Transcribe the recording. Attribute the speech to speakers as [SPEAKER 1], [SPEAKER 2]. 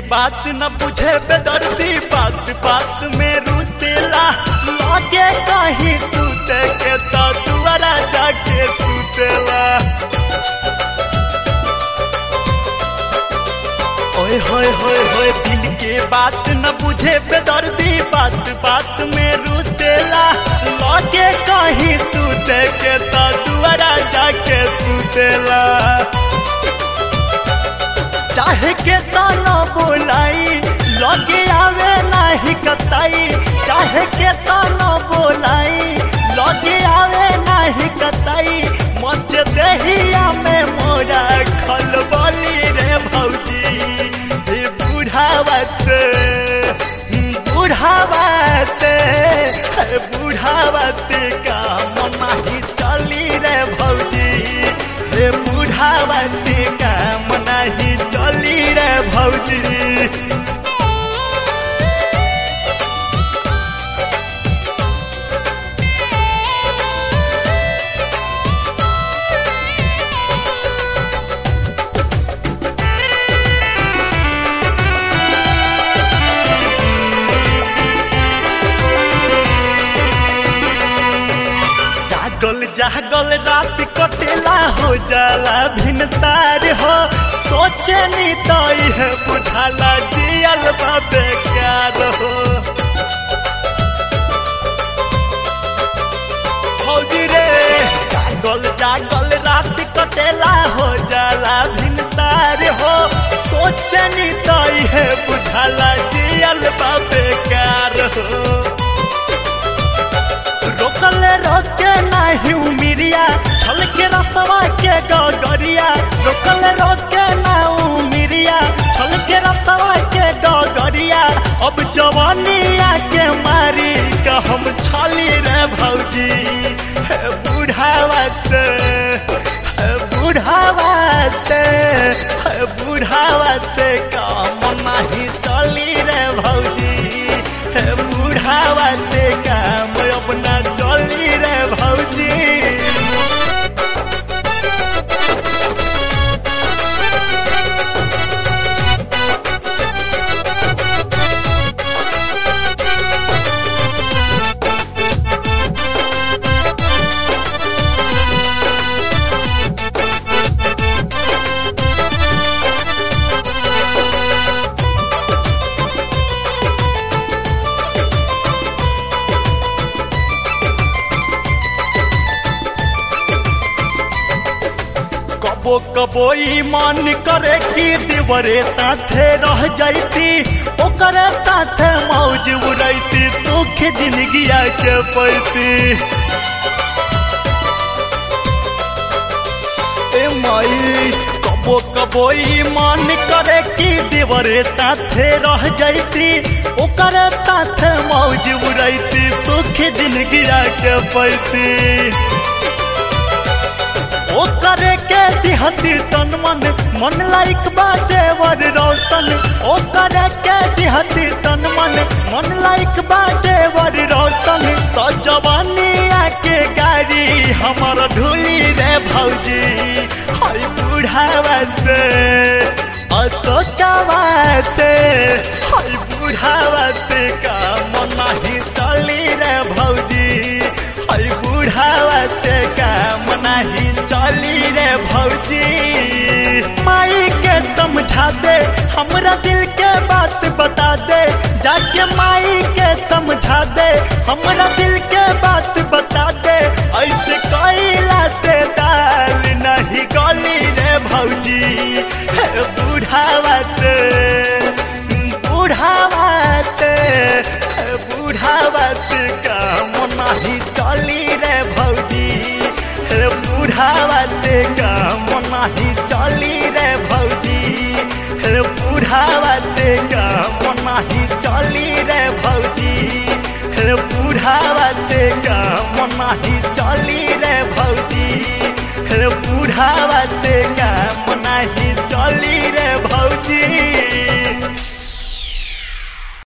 [SPEAKER 1] बात न बुझे बेदर्दी बात बात में रुसेला लागे कहीं सूते के तो दुआरा जाके सुतेला ओए होए होए होए दिल के बात न बुझे बेदर्दी बात बात में रुसेला लागे कहीं सूते के तो दुआरा जाके सुतेला चाहे के ताना बोलाई लगे आवे नाही कसाई चाहे के ताना बोलाई लगे आवे नाही कसाई मच देहिया में मोरा खलबली रे भौजी हे बुढ़ावा से बुढ़ावा से हे बुढ़ावा से काम नाही चली रे भौजी हे बुढ़ावा से काम नाही चली रे भौजी जागल जागल रात कटेला हो जाला भिनसार हो सोचे नी तो यह बुझाला जियल बा बेकार हो फौजी रे जागल जागल रात कटेला हो जाला भिनसार हो सोचे नी तो यह बुझाला जियल बा बेकार हो रोकल रोके नाही उमिरिया छल के रसवा के गगरिया रोकल रोके ना उमिरिया छल के रसवा के गगरिया अब जवानिया के मारी का हम छली रे भौजी हे बुढ़ावा से हे बुढ़ावा से हे बुढ़ावा से काम नाही चली रे भौजी हे बुढ़ावा से काम अपना चली रे भौजी कबो कबो ई मन करे कि देवरे साथे रह जाइती ओकरे साथे मौज उड़ैती सुख जिंदगिया के पैती ए माई कबो कबो ई मन करे कि देवरे साथे रह जाइती ओकरे साथे मौज उड़ैती सुख जिंदगिया के पैती ओ करे के दिहती तन मन मन लाइक बा देवर रोशन ओ करे के दिहती तन मन मन लाइक बा देवर रोशन तो जवानी आके गाड़ी हमर ढूली रे भौजी हाय बुढ़ावा से अशोकावा से हाय बुढ़ावा से काम नाही चली रे भौजी हाय बुढ़ावा से काम नाही चली रे भौजी माई के समझा दे हमरा दिल के बात बता दे जाके माई के समझा दे हमरा दिल के बात बता दे ऐसे कैला से दाल नहीं गली रे भौजी हे बुढ़ावा से बुढ़ावा से हे बुढ़ावा से काम नहीं चली रे भौजी हे बुढ़ावा से काम नहीं चली रे भौजी हे बुढ़ावा से काम नहीं चली रे भौजी हे बुढ़ावा से काम नहीं चली रे भौजी हे बुढ़ावा से